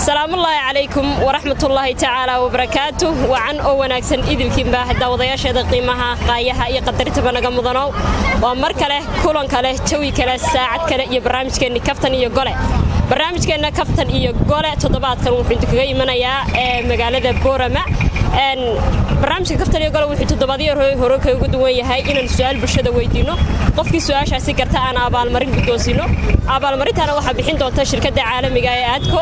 salaamullaahi calaykum waraxmatullaahi tacaala wabarakaatu wacan oo wanaagsan idilkiinba daawadayaasheeda qiimaha qaayaha iyo qadaritaba naga mudanow waa mar kale kulan kale jawi kale saacad kale iyo barnaamijkeenni kaftan iyo gole barnaamijkeenna kaftan iyo gole toddobaadkan wuxuu idinkaga imanayaa ee magaalada boorama barnaamijka kaftan iyo gole wuxuu toddobaadyo hore kaga duwan yahay inaan su-aal bulshada weydiinno qofkii su-aashaasi garta aan abaalmarin guddoonsiinno abaalmarintaana waxaa bixin doonta shirkadda caalamiga ee aadko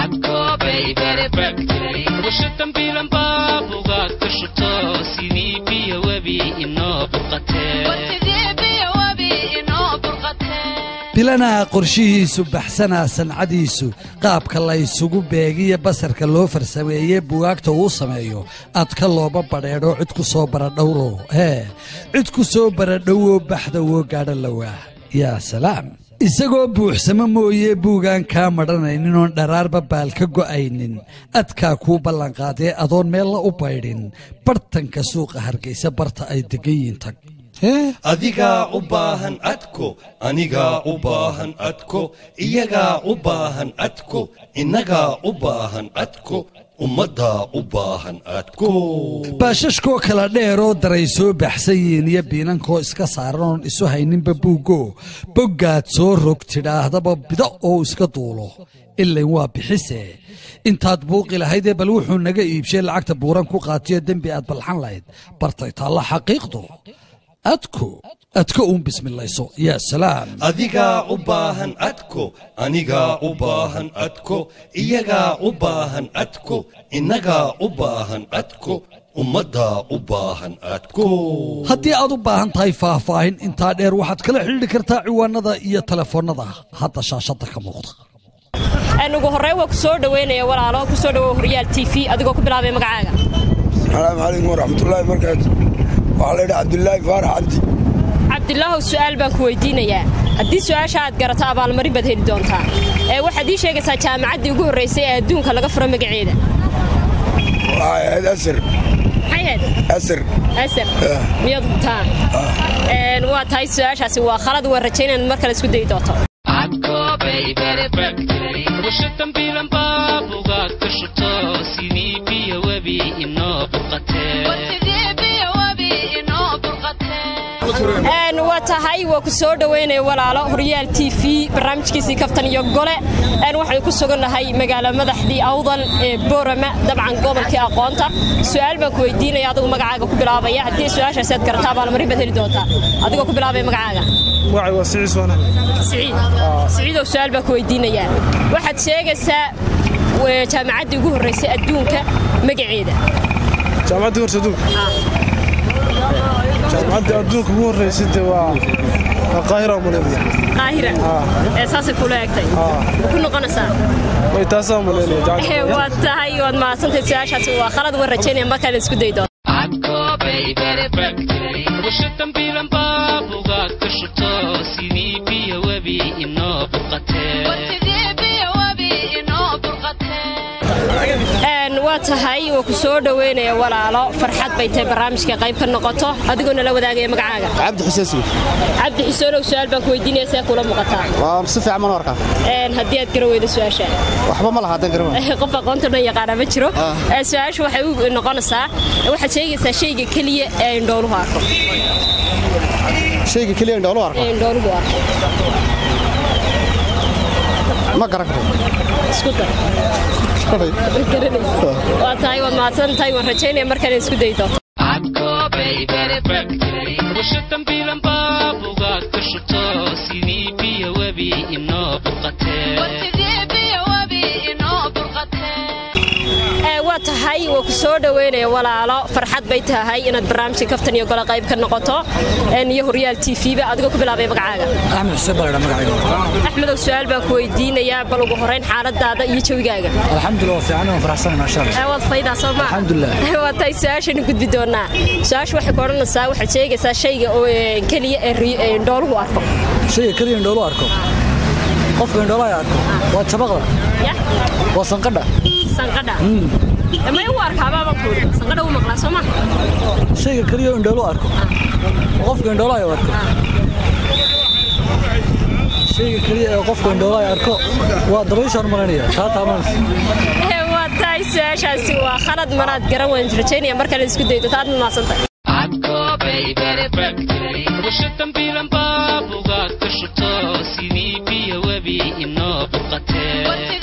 bilanaa qorshihiisu baxsanaa sancadiisu qaabka laysugu beegiyo basarka loo farsameeye bugaagta uu sameeyo adka looma badheedho cid ku soo baradhowro hee cid ku soo baradhowoo baxda woo gaadha lawaa yaa salaam isagoo buuxsamo mooye buugaan kaa madhanayninooon dharaarba baal ka go'aynin adkaa kuu ballanqaadee adoon meella u baydhin bartanka suuqa hargaysa barta ay degan yiin tag adigaa u baahan adko anigaa u baahan adko iyagaa u baahan adko innagaa u baahan adko ummaddaa u baahan adko baashashkoo kala dheeroo daray soo baxsan yihiin iyo biinankoo iska saaranoon isu hayninba buuggo boggaad soo rog tidhaahdaba bido oo iska duulo ilayn waa bixise intaad buuqi lahaydee bal wuxuu naga iibshay lacagta buuran ku qaatiyo dembi aad balxan lahayd bartay taalla xaqiiqdu adko adko uun bismilayso yaa salaam adigaa u baahan adko anigaa u baahan adko iyagaa u baahan adko innagaa u baahan adko ummaddaa u baahan adko haddii aad u baahan tahay faahfaahin intaa dheer waxaad kala xidhiidhi kartaa ciwaanada iyo telefoonnada hadda shaashadda ka muuqda ugu horreyn waa ku soo dhoweynaya walaalo ku soo dhowow horyaal t v adigoo ku bilaabay magacaaga asalaamu calaykum waraxmatullaahi barakaatu waxaa laydhaha cabdulaahi faarax cabdi cabdilaahow su'aal baan ku weydiinayaa haddii su'aasha aad garato abaalmarin baad heli doontaa ee waxaad ii sheegaysaa jaamacaddii ugu horraysay ee adduunka laga furo magaceeda waxay ahayd asar maxay ahayd asar asar miyaad hubtaa waa tahay su'aashaasi waa khalad waa rajaynaan mar kale isku dayi doonto waa tahay waa ku soo dhoweynaya walaalo horyaal t v barnaamijkiisii kaftan iyo gole waxaan ku sugannahay magaalo madaxdii awdal ee boorama dabcan gobolkii aqoonta su'aal baan ku weydiinaya adigu magacaaga ku bilaabaya haddii su'aashaasi aad garata abaalmarin baad heli doontaa adigoo ku bilaabaya magacaaga siciidow su'aal baan ku weydiinayaa waxaad sheegaysaa jaamacaddii ugu horraysay adduunka magaceeda jaamacaddii horse adduunka jaamacadda adduunka ugu horraysay de waa qaahira maleynaya qaahira ee saasay kula egtay ku noqonaysaa way taasaa maleynaya waad tahay waad mahadsantahay su-aashaasi waa khalad waan rajaynaya mar kale isku dayi doonto waa tahay waa ku soo dhoweynaya walaalo farxad bay tahay barnaamijka qayb ka noqoto adigoo nala wadaagaya magacaaga cabdi xuseen suud cabdi xuseenow su-aal baan ku weydiinaya see kula muuqataa waa si fiican mana arkaa haddii aad garan weydo su-aasha waxba ma laha haddaan garan waayo qof aqoonta dhan yaqaana ma jiro su-aashu waxay u noqonaysaa waxaad sheegaysaa shayga keliya ee indhooluhu arko shayga keliya indhooluhu arko ee indhooluhu arko ma garan karo isku dar waa tahay waad mahadsan tahay waan rajaynaya mar kale isku dayi doonto waa tahay waa ku soo dhoweynaya walaalo farxad bay tahay inaad barnaamijka kaftan iyo gole qayb ka noqoto iyo horyaal t v ba adigoo ku bilaabay magacaaga axmed xuseen baa ladhaa magacayga axmedow su-aal baan ku weydiinayaa bal ugu horrayn xaaladaada iyo jawigaaga alxamdulilah waa fiican waan faraxsanahay maasha allah waad faydaa soo maa alxamdulilah waa tahay su-aashani gudbi doonaa su-aasha waxay ku odhanaysaa waxaad sheegaysaa shayga oo keliya ee indhooluhu arko shayga keliya indhoolu arko qofka indhoolaha arko waa jabaqda ya waa sanqadha sanqadha may u arkaabaa baan ku yidhi sanqadha u maqlaa soo maa shayga keliya indhoolu arko qofka indhoolaha arko shayga keliya ee qofku indhoola ay arko waa dabayshaan malanaya taa taabanaysa Ee, waa tahay su-aashaasi waa khalad manaad garan waan rajaynaya mar kale isku daydo taad maadsantahay washa dambiilan baabuga ka shubto sidii biyo webi inoo burqatee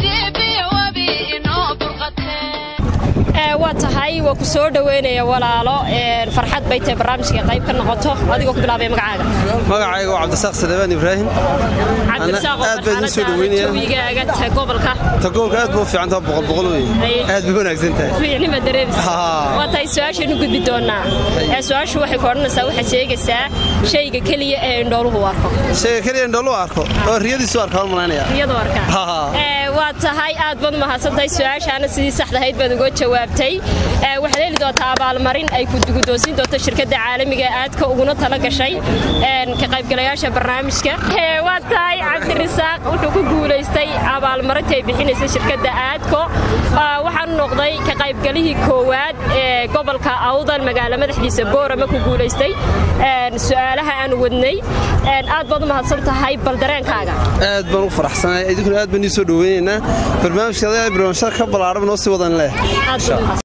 Ee, waa tahay waa ku soo dhoweynaya walaalo Ee, farxad bay tahay barnaamijka qayb ka noqoto adigoo ku bilaabaya magacaaga magacayga waa cabdisaaq sadebaan ibraahim cabdirasaaq oo aad baan idin soo marxaladaada dhoweynayaa. jawigaaga ta gobolka tagoolka aad buu fiican tahay boqol boqol wey Haye. aad bay wanaagsan tahay fiicnima dareerisa Haa. waa tahay su-aashaynu gudbi doonaa Ee, su-aashu waxay ku odhanaysaa waxaad sheegaysaa shayga keliya ee indhooluhu arko shayga keliya indhoolu arko oo riyadiisu arka waan malaynaya iyadoo arkaa Haa. Ee, waa tahay aad baad mahadsantahay su-aashaana sidii saxdahayd baad uga jawaabtay Ee, waxaad heli doontaa abaalmarin ay ku guddoonsiin doonto shirkadda caalamiga ee aadka uguna tala gashay een, ka qaybgalayaasha barnaamijka Ee, waa tahay cabdirasaaq wuxuu ku guulaystay abaalmarintii ay bixinaysay shirkadda aadko Aa, waxaanu noqday ka qaybgalihii koowaad ee gobolka awdal magaalo madaxdiisa boorama ku guulaystay Een, su-aalaha aan wadnay Een, aad baad u mahadsan tahay bal dareenkaaga aad baan u faraxsanahay idinkuna aad baan ii soo dhoweynaynaa barnaamijka adaa barnaamijyada ka ballaaran noo sii wadan leh aad baad u mahadsan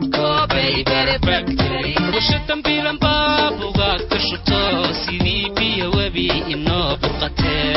washa dambiilan baabuga ka shubto sidii biyo webi inoo burqatee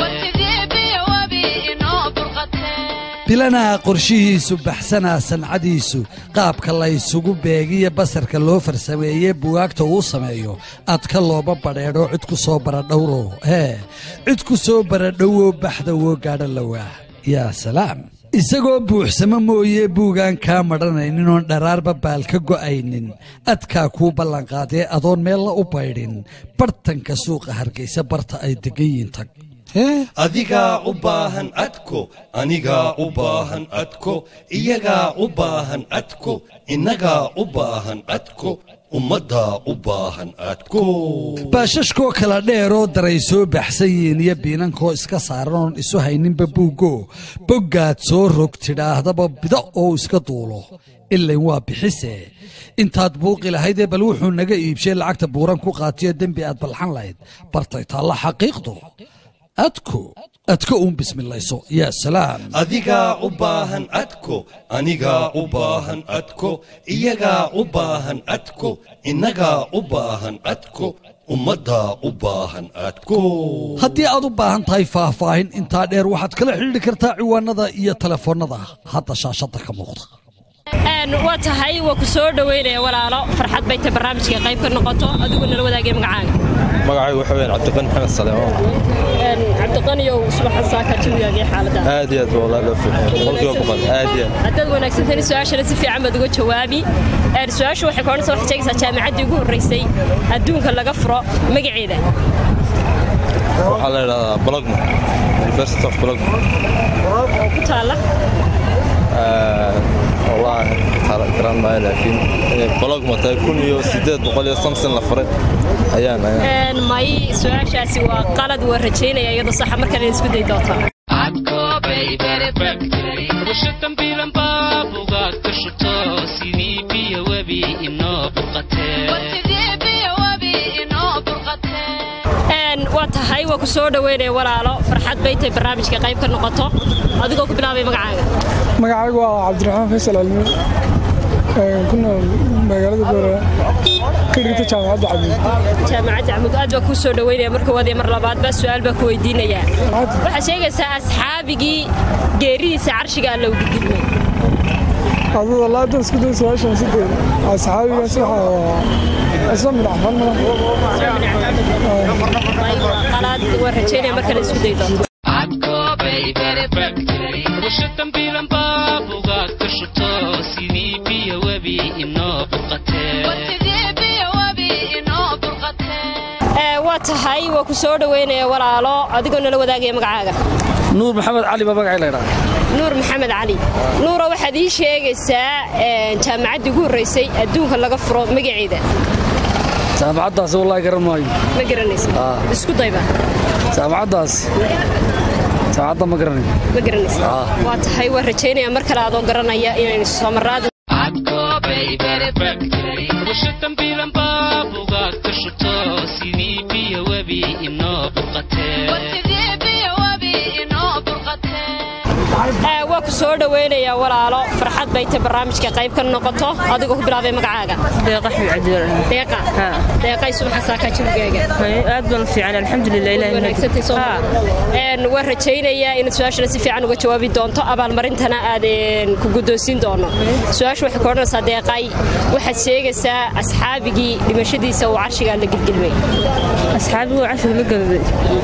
bilanaha qorshihiisu baxsanaa sancadiisu qaabka laysugu beegiyo basarka loo farsameeye buwaagta uu sameeyo adka looba badheedho cid ku soo baradhowro hee cid ku soo baradhowoo baxda woo gaadha lawaa yaa salaam isagoo buuxsamo mooye buugaan kaa madhanayninooon dharaarba baal ka go'aynin adkaa kuu ballanqaadee adoon meella u baydhin bartanka suuqa hargaysa barta ay degan yiin tag adigaa u baahan adko anigaa u baahan adko iyagaa u baahan adko innagaa u baahan adko ummaddaa u baahan adko baashashkoo kala dheeroo daray soo baxsan yihiin iyo biinankoo iska saaran oon isu hayninba buuggo boggaad soo rog tidhaahdaba bido oo iska duulo ilayn waa bixise intaad buuqi lahaydee bal wuxuu naga iibshay lacagta buuran ku qaatiyo dembi aad balxan lahayd bartay taalla xaqiiqdu adko adko uun bismilayso yaa salaam adigaa u baahan adko anigaa u baahan adko iyagaa u baahan adko innagaa u baahan adko ummaddaa u baahan adko haddii aad u baahan tahay faahfaahin intaa dheer waxaad kala xidhiidhi kartaa ciwaanada iyo telefoonnada hadda shaashadda ka muuqda Een, waa tahay waa ku soo dhoweynaya walaalo farxad bay tahay barnaamijka qayb ka noqoto adigoo nala wadaagay magacaaga magacaygu waxa weyaan cabdiqani maxamed saleemaan Een, cabdiqaniyow subaxan saaka jawigaagii xaalada aad iyo aad baa walaa loo fiican boqolkiiba boqol aad iyo aad haddaad wanaagsantahay su-aashana si fiican baad uga jawaabi Een, su-aashu waxay ka odhanaysaa waxay sheegaysaa jaamacaddii ugu horreysay adduunka laga furo magaceeda waxaa la idhahdaa blogma university of blogma oo ku taalla wallaahi taala garan maayo laakiin inay blogma tahay kun iyo siddeed boqol iyo samsin la furay ayaan ayaan Een, may su-aashaasi waa qalad waa rajaynaya iyadoo saxa markale isku day doontaa washa dambiilan baabuga ka shubto sidii biyo webi inoo burqatee Een, waa tahay waa ku soo dhoweynaya walaalo farxad bay tahay barnaamijka qayb ka noqoto adigoo ku bilaabay magacaaga magacaygu waa cabdiraxmaan faysal almi ku nool magaalada boorama ka dhigta jaamacadda cabdi jaamacadda camud aad baa kuu soo dhoweynaya marka waad iyo mar labaadba su-aal baa ku weydiinayaa waxaad sheegaysaa asxaabigii geeridiisa carshiga alla ugu gudmay adada laada isku day su-aashan sideed asxaabigaas waxaa isla midhacfan qalaad waa rajaynaya mar kale isku day doonto washa dambiilan baabuga ka shubto sidii biyo webi inoo burqatee Ee, waa tahay waa ku soo dhoweynaya walaalo adigoo nala wadaagaya magacaaga nuur maxamed cali baa magacay laydhaa nuur maxamed cali nuura waxaad ii sheegaysaa een, jaamacaddii ugu horreysay adduunka laga furo magaceeda jaamacaddaasi wallaahi garan maayo ma garanaysa isku dayba jaamacaddaas jaamacadda ma garanayo ma garanaysa Ah. waa tahay waa rajaynaya mar kale adoo garanaya inaynu soo marraad washa dambiilan baabuga ka shubto sidii biyo webi inoo burqatee Ee, waa ku soo dhaweynayaa walaalo farxad bay tahay barnaamijka qayb ka noqoto adigoo ku bilaabay magacaaga deeqa xmed cabdiwar deeqa deeqay subaxa saaka jawigaaga aad baan u fiican alxamdulilah ilahi wanaagsantay soo een waan rajaynayaa inaad su-aashana si fiican uga jawaabi doonto abaalmarintana aad een, ku guddoonsiin doono su-aasha waxay ka odhanaysaa deeqay waxaad sheegaysaa asxaabigii dhimashadiisa uu carshigaa la gilgilmay asxaabigu cashir la galday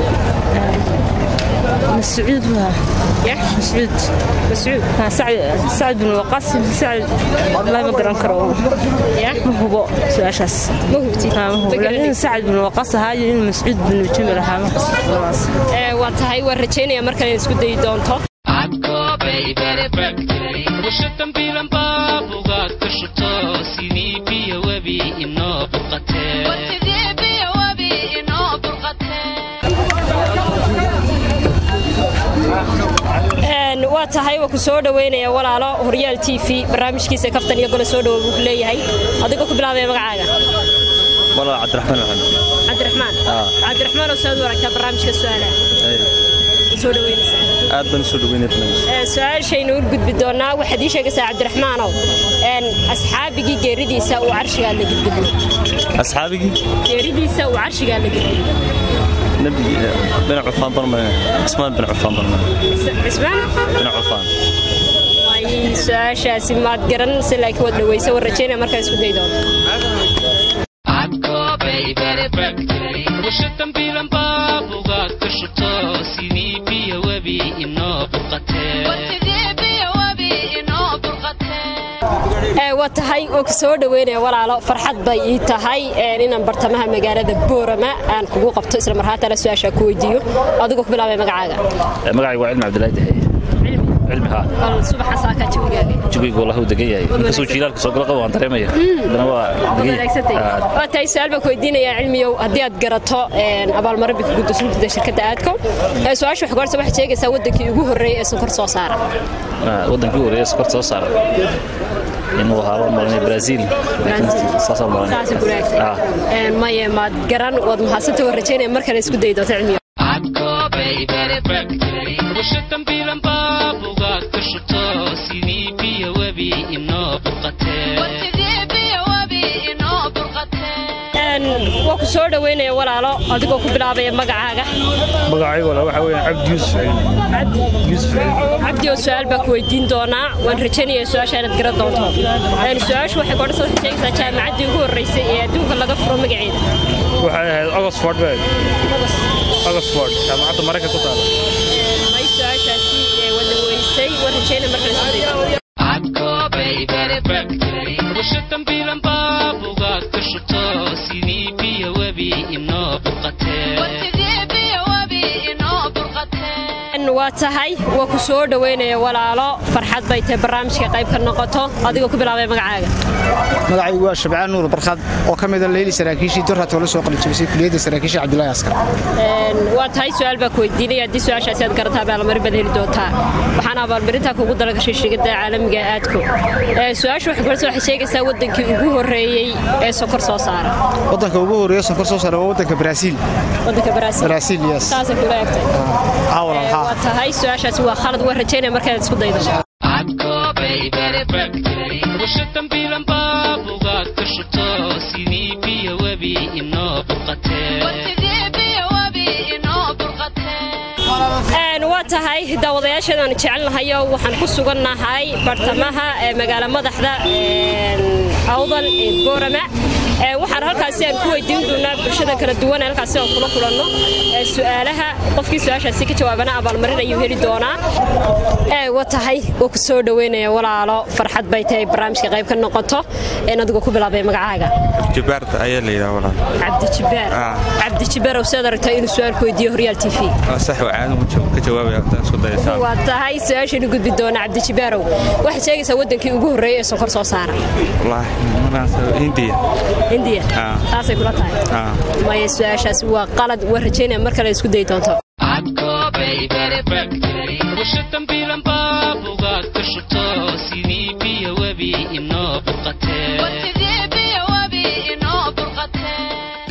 مسعود بها مسعود مسعود ها سعد سعد بن وقاص سعد والله ما قران كرو يا ما هو سؤاشاس ما هو ها ما هو لكن سعد بن وقاص هاي مسعود بن جمل ها ما خلاص Ee, waa tahay waan rajaynayaa mar kale inaad isku dayi doonto washatan biilan baabugaad ka shubto sidii biyo webi inoo Een, waa tahay waa ku soo dhaweynaya walaalo horyaal t v barnaamijkiisa kaftan iyo gole soo dhawo buu ku leeyahay adigoo ku bilaabaya magacaaga والله عبد الرحمن الحمد cabdiraxmaan آه. cabdiraxmaan oo saad u aragtaa barnaamijka su-aalaha soo dhaweynaysaa aad baan usoo dhaweynay barnaamijka Ee, su-aashaynu u gudbi doonaa waxaad ii sheegaysaa cabdiraxmaanow een, asxaabigii geeridiisa uu carshigaa la gilgilmay asxaabigii geeridiisa uu carshigaa la gilgilmay nabi bin cufaan barmay ismaan bin cufaan barmay cismaan bin cufaan way su-aashaasi maad garan si laakiin waad dhaweysa war rajaynaya markaa isku day doonto washatan biilan baabugaad ka shubto sidii biyo webi inoo Ee, waa tahay oo ku soo dhaweynaya walaalo farxad bay ii tahay een, inaan bartamaha magaalada boorama aan kugu qabto isla marhaatana su-aasha ku weydiiyo adigoo ku bilaabay magacaaga magacaygu waa cilmi cabdilaahi dahaye cilmi haa bal subaxa saaka jawigaaga jugaygu wallahu degan yahay inkastoo jiilaalka soo gala qabo waan dareemaya haddana waa degan wanaagsantay yahay waa tahay su-aal baan ku weydiinayaa cilmiyow haddii aad garato een, abaalmarin bay kugu dosuntada shirkadda aadko Ee, su-aasha waxay horta waxaad sheegaysaa wadankii ugu horreeyay ee sonkor soo saara Ah, wadankii horeeya sokorta soo saara inuu ahaa baan malanaya brazil laakiin saasaan malanaya saasa gunaagtay Ah. Een, maye maad garan waad mahadsanta waan rajaynaya mar kale isku dayi doonto cilmiyow washatan biilan baabugaad ka shubto sidii biyo webi inoo Een, waa ku soo dhaweynaya walaalo adigoo ku bilaabaya magacaaga magacaygu wala waxa weeyaan cabdi yuusuf cilmi yuusuf cilmi cabdi oo su-aal baa ku weydiin doonaa waan rajaynayaa su-aasha inaad garan doonto Een, su-aashu waxay kodhan waxay sheegaysaa jaamacaddii ugu horreysay ee adduunka laga furo magaceeda waxay ahayd oxford bay oxford jaamacadda maraykanka ku taala may su-aashaasi ee wada weysay waan rajaynaya markale isku dayo washatan biilan baabugaad ka shubto sidii biyo webi inoo Een, waa tahay waa ku soo dhaweynaya walaalo farxad bay tahay barnaamijka qayb ka noqoto adigoo ku bilaabaya magacaaga magacaygu waa shabcaan nuur barkad oo ka mida leyli saraakiishii durrat oo la soo qalijabisay kuliyadda saraakiisha cabdulaahi askar Een, waa tahay su-aal baa ku weydiinaya haddii su-aashaasi aad garataa abaalmarin baad heli doontaa waxaana abaalmarintaa kugu dalagashay shirkadda caalamiga ee aadko Ee, su-aashu waxay koraysaa waxay sheegaysaa wadankii ugu horreeyey ee sokor soo saara waddanka ugu horreeya sonkor soo saara waa waddanka brasiil wadanka Brazil Brazil, yes. saasay kula egtay aa walaal haa waa tahay su-aashaasi waa khalad waan rajaynaya markaad isku daydo washatan biilan baabugaad ka shubto sidii biyo webi inoo Een, waa tahay daawadayaashadan jecelnahayo waxaan ku sugannahay bartamaha ee magaala madaxda een, awdal ee boorama Ee, waxaan halkaasi aan ku weydiin doonaa bulshada kala duwan ee halkaasi aan kula kulanno ee su'aalaha qofkii su-aashaasi ka jawaabana abaalmarin ayuu heli doonaa Ee, waa tahay waa ku soo dhaweynaya walaalo farxad bay tahay barnaamijka qayb ka noqoto een adigoo ku bilaabay magacaaga jabaarta ayaa la yidhaha walaal cabdi jibaar cabdi jibaar oo sidaad aragtaa inuu su-aal ku weydiiyo horyaal t v waa sax waa caadi ka jawaabaya haddaan isku dayataa waa tahay su-aashaynu gudbi doona cabdijibaarow waxaad sheegaysaa wadankii ugu horreeyay ee sonkor soo saara wallaahi markaas hindiya hindiya Ah. saasay kula tahay Ah. maya su-aashaasi waa qalad waan rajaynaya mar kale isku dayi doonto washatan biilan baabugaad ka shubto sidii biyo webi inoo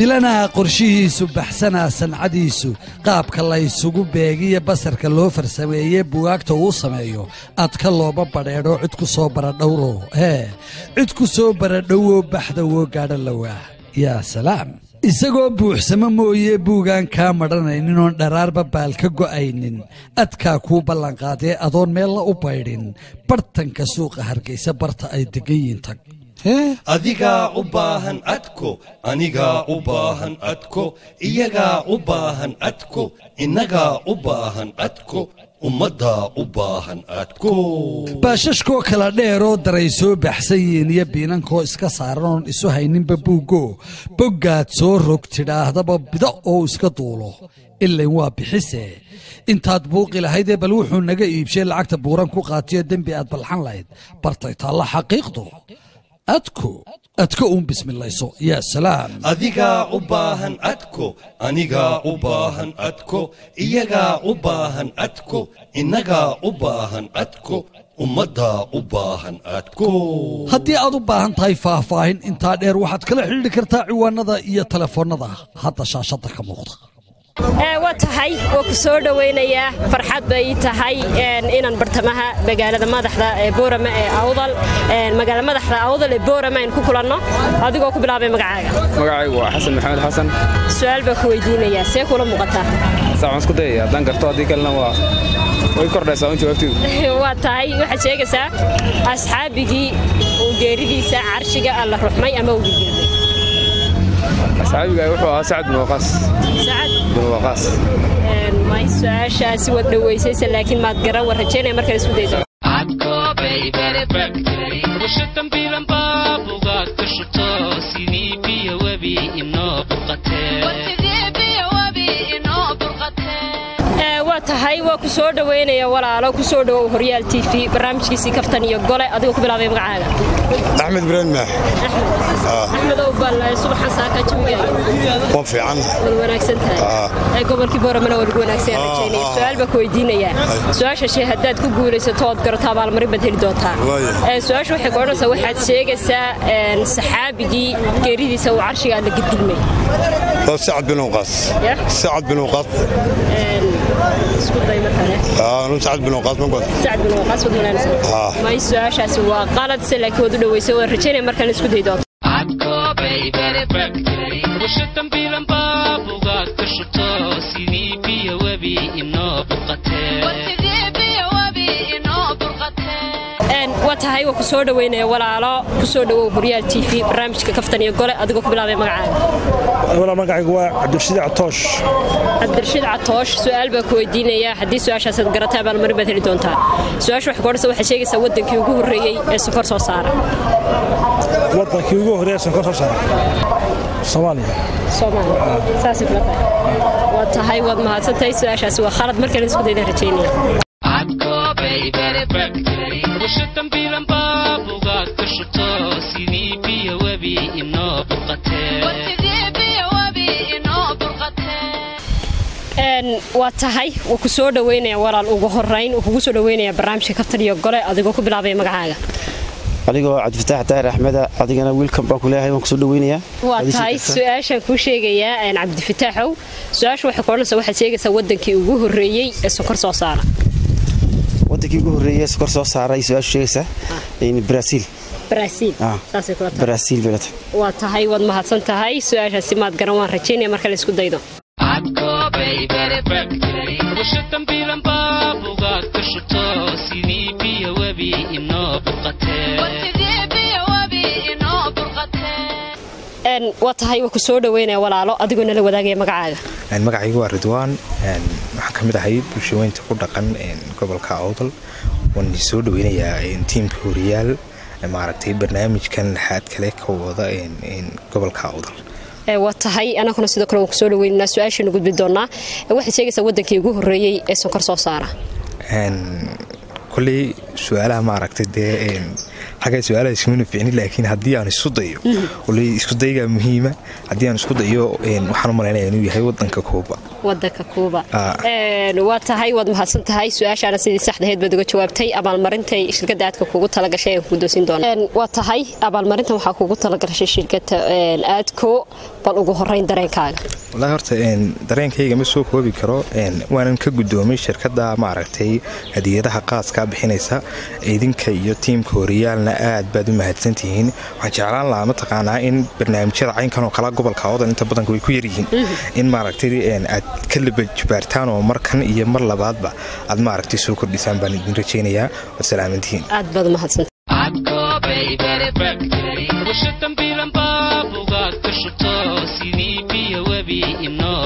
bilanaa qorshihiisu baxsanaa sancadiisu qaabka laysugu beegiyo basarka loo farsameeye buwaagta uu sameeyo adka looma badheedho cid ku soo baradhowro hee cid ku soo baradhowoo baxda woo gaadha lawaa yaa salaam isagoo buuxsamo mooye buugaan kaa madhanaynin oon dharaarba baal ka go'aynin adkaa kuu ballanqaadee adoon meella u baydhin bartanka suuqa hargaysa barta ay degan yiin tag adigaa u baahan adko anigaa u baahan adko iyagaa u baahan adko innagaa u baahan adko ummaddaa u baahan adko baashashkoo kala dheeroo daray soo baxsan yihiin iyo biinankoo iska saaran oon isu hayninba buuggo boggaad soo rog tidhaahdaba bido oo iska duulo ilayn waa bixise intaad buuqi lahaydee bal wuxuu naga iibshay lacagta buuran ku qaatiyo dembi aad balxan lahayd bartay taalla xaqiiqdu adko adko uun bismilayso yaa salaam adigaa u baahan adko anigaa u baahan adko iyagaa u baahan adko innagaa u baahan adko ummaddaa u baahan adko haddii aad u baahan tahay faahfaahin intaa dheer waxaad kala xidhiidhi kartaa ciwaanada iyo telefoonnada hadda shaashadda ka muuqda waa tahay waa ku soo dhowaynayaa farxad bay tahay inaan bartamaha magaalada madaxda ee boorama ee awdal magaala madaxda awdal ee boorama aynu ku kulanno adigoo ku bilaabay magacaaga magacaygu waa xasan maxamed xasan su-aal baa ku weydiinayaa see kula muuqataa saacaan isku dayaya haddaan garto haddii kalena waa way kordhaysaa un jawaabteedu waa tahay waxaad sheegaysaa asxaabigii uu geeridiisa carshiga alla ruxmay ama uu gilgilmay asxaabiga wuxuu ahaa sacad bin waqaas bin waqaas may su-aashaasi waad dhowaysaysa laakiin maad garan war rajaynaya markale isku dayso washatambiilan baabugaad ka shuto sidii biyo webi inoo waa tahay waa ku soo dhowaynaya walaalo ku soo dhowow horyaal t v barnaamijkiisii kaftan iyo gole adigoo ku bilaabay magacaaga axmed ibraahim maax axmedow bal subaxan saaka jawiga waa fiican wad wanaagsan tahay gobolkii booramana waa lagu wanaagsan rajaynaya su-aal baa ku weydiinayaa su-aasha shee haddaad ku guulaysato ood garato abaalmarin baad heli doontaa su-aasha waxay ku odhanaysaa waxaad sheegaysaa saxaabigii geeridiisa uu carshiga alla gedgilmay sacad bin waqaas sacad bin waqaas sacad bin waqaas ma god sacad bin waqaas wad wanaagsan may su-aashaasi waa qalad se laakiin waad u dhowaysay waan rajaynaya markaan isku day doonto washatambiilan baabugaad ka shuto sidii biyo webi inoo waa tahay waa ku soo dhowaynaya walaalo ku soo dhowow horyaal t v barnaamijka kaftan iyo gole adigoo ku bilaabay magacaaga magacaygu waa cabdirashiid catoosh cabdirashiid catoosh su-aal baa ku weydiinayaa haddii su-aashaasaad garatay abaalmarin baad heli doontaa su-aasha waxay ku odhanaysa waxaad sheegaysaa waddankii ugu horreeyey ee sonkor soo saara waddankii ugu horreeyey sonkor soo saara soomaaliya soomaaliya saasay kula tahay waa tahay waad mahadsantahay su-aashaasi waa khalad markale isku daydan rajaynaya washatambiilan baabugaad ka shuto sidii biyo webi inoo waa tahay wuu ku soo dhowaynaya walaal ugu horayn wuu kugu soo dhowaynaya barnaamijka kaftan iyo gole adigoo ku bilaabay magacaaga adigoo cabdifataax daahir axmeda adigana wiilkan baan ku leeyahay waan kusoo dhoweynayaa waa tahay su-aashaan kuu sheegayaa cabdifataaxow su-aasha waxay kuodhanaysaa waxaad sheegaysaa waddankii ugu horreeyey ee sonkor soo saara wadankii ugu horreeyey sokor soo saaray su-aashu sheegaysaa brasiil brasiil beelata waa tahay waad mahadsan tahay su-aashaasi maad garan waan rajaynaya marka la isku daydo washatambiilan baabugaad ka shuto sidii biyo webi inoo waa tahay waa ku soo dhowaynaya walaalo adigoo nala wadaagaya magacaaga magacaygu waa ridwaan waxaan ka mid ahay bulshaweynta ku dhaqan gobolka awdal waan soo dhoweynayaa tiimka horiyaal maaragtay barnaamijkan laxaad kale ka wada gobolka awdal waa tahay anaguna sidoo kale waan kusoo dhaweynaynaa su-aashanu gudbi doonaa waxaad sheegaysaa waddankii ugu horreeyey ee sonkor soo saara koley su-aalaha maaragtay dee xagga su-aalaha ismana ficni laakiin haddii aan isku dayo koley isku daygaa muhiima haddii aan isku dayo waxaan u malaynaya inuu yahay waddanka kuuba wadanka kuuba Ah. Een, waa tahay waad mahadsan tahay su-aashaana sidii saxdaheed baad uga jawaabtay abaalmarintay shirkadda aadka kugu talagashay aan ku doosin doona Een, waa tahay abaalmarintan waxaa kugu talagashay shirkadda een, aadko bal ugu horeyn dareenkaaga wallaahi horta een, dareenkayga ma soo koobi karo een, waanan ka guddoomay shirkadda maaragtay hadiyadaha qaaskaa bixinaysa idinka iyo tiimka horiyaalna aad baad u mahadsantihiin waxaan jeclaan lahaa mataqaanaa in barnaamijyada caynkan oo kala gobolka awdan inta badanka way ku yaryihiin in maaragtay een, aad ka labajubaartaan oo markan iyo mar labaadba aad maaragtay soo kordhisaan baan idin rajaynayaa waad salaamantihiin aad baad umahadsan warshada bilan baabugaad ka shubto sidii biyo webi inoo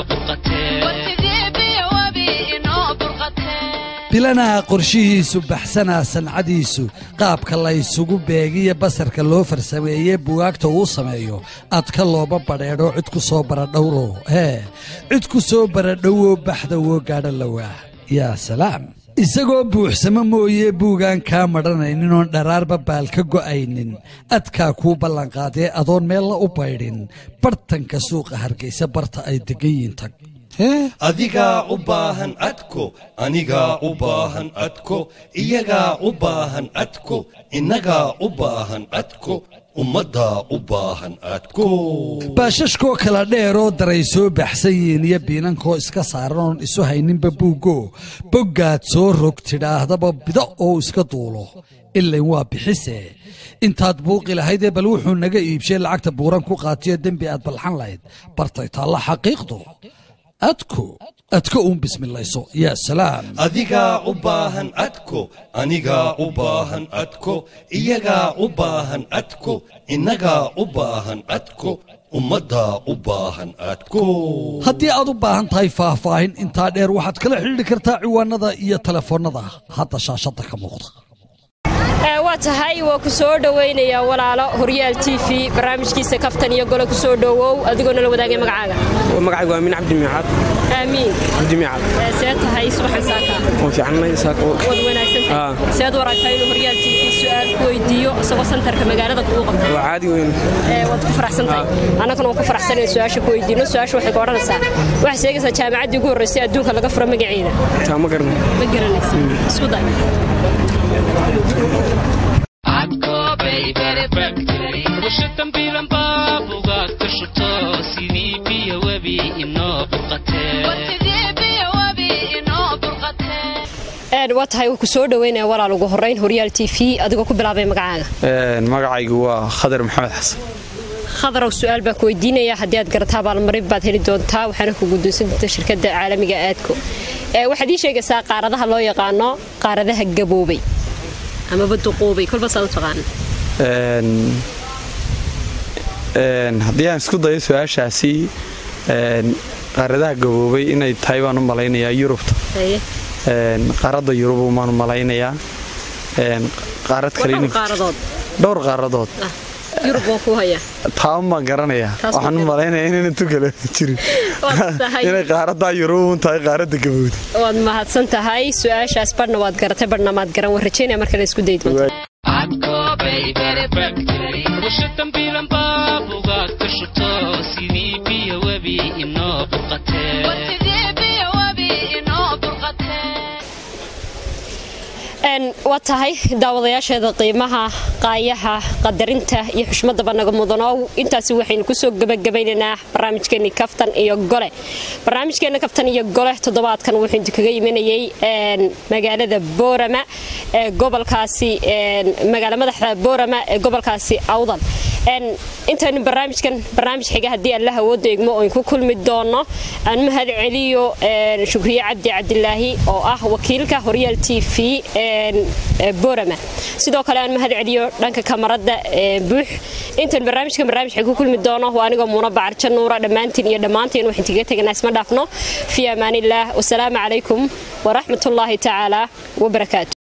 burqatee bilanaha qorshihiisu baxsanaa sancadiisu qaabka laysugu beegiyo basarka loo farsameeye buwaagta uu sameeyo adka looba badheedho cid ku soo baradhowro hee cid ku soo baradhowoo baxda woo gaadho lawaa yaa salaam isagoo buuxsamo mooye buugaan kaa madhanaynin oon dharaarba baal ka go'aynin adkaa kuu ballanqaadee adoon meella u baydhin bartanka suuqa hargaysa barta ay degan yiin tag adigaa u baahan adko anigaa u baahan adko iyagaa u baahan adko innagaa u baahan adko ummaddaa u baahan adko baashashkoo kala dheeroo daray soo baxsan yihiin iyo biinankoo iska saaran oon isu hayninba buuggo boggaad soo rog tidhaahdaba bido oo iska duulo ilayn waa bixise intaad buuqi lahaydee bal wuxuu naga iibshay lacagta buuran ku qaatiyo dembi aad balxan lahayd bartay taalla xaqiiqdu adko adko uun bismilayso yaa salaam adigaa u baahan adko anigaa u baahan adko iyagaa u baahan adko innagaa u baahan adko ummaddaa u baahan adko haddii aad u baahan tahay faahfaahin intaa dheer waxaad kala xidhiidhi kartaa ciwaanada iyo telefoonnada hadda shaashadda ka muuqda Ee, waa tahay waa ku soo dhowaynayaa walaalo horyaal t v barnaamijkiisa kaftan iyo gole ku soo dhowow adigoo nala wadaagay magacaaga magacaygu waa amiin cabdi miicaad aamiin cabdi miicaad Ee, see tahay subaxan saaka waan fiicannay saaka waad wanaagsantahay seed u aragtaa inuu horyaal t v su-aal ku weydiiyo isagoo santarka magaalada kugu qabtay waa caadi weyn Ee, waad ku faraxsantahay annaguna waan ku faraxsanayn su-aasha ku weydiino su-aasha waxay ka odhanaysaa waxay sheegaysaa jaamacaddii ugu horreysay adduunka laga furo magaceeda taa ma garna ma garanaysa isku day warshada bilan baabugaad ka shubto sidii biyo webi inoo burqatee Een, waa tahay waa ku soo dhowaynaya walaal ugu horreyn horyaal t v adigoo ku bilaabay magacaaga magacaygu waa khadar maxamed xasan khadarow su-aal baa ku weydiinaya haddii aad garataa abaalmarin baad heli doontaa waxaana ku guddoonsan doontaa shirkadda caalamiga aadko Ee, waxaad ii sheegaysaa qaaradaha loo yaqaano qaaradaha gaboobay amaba duquubay kolba saad u taqaana Een, een, haddii aan isku dayo su-aashaasi een, qaaradaha gaboobay inay tahay baan u malaynayaa yurubta Haye. Een, qaaradda yurub maan u malaynayaa Een, qaarad Waa kale dhowr in- qaaradood dhowr qaaradood yurub waan ku hayaa taa ma garanayaa Taas ma waxaan u malaynayaa inayna tukale jirin Waad tahay. inay qaaradda yurub un tahay qaaradda gabowda waad mahadsan tahay su-aashaas badhna waad garatay badhna maad garan waan rajaynaya marka la isku dayi doonto warshada bilan baabugaad ka shubto sidii biyo webi inoo burqatee Een, waa tahay daawadayaasheeda qiimaha qaayaha qadarinta iyo xushmadaba naga mudanow intaasi waxaynu kusoo gebagabaynaynaa barnaamijkeeni kaftan iyo gole barnaamijkeena kaftan iyo gole toddobaadkan wuxuu idinkaga imanayay een, magaalada boorama ee gobolkaasi een, magaala madaxda boorama ee gobolkaasi awdal Een, intaynu barnaamijkan barnaamij xiga haddii alla hawooda eegmo oon ku kulmi doono aan mahad celiyo een, shukriye cabdi cabdilaahi oo ah wakiilka horyaal t v een, ee boorama sidoo kale aan mahad celiyo dhanka kamarada ee buux intaan barnaamijkan barnaamij xig ku kulmi doono waa anigoo muuna bacarja nuura dhammaantiin iyo dhammaantiin waxaan tiga teganaa isma dhaafno fi amaanillaah wasalaamu calaykum waraxmatullaahi tacaala wabarakaatu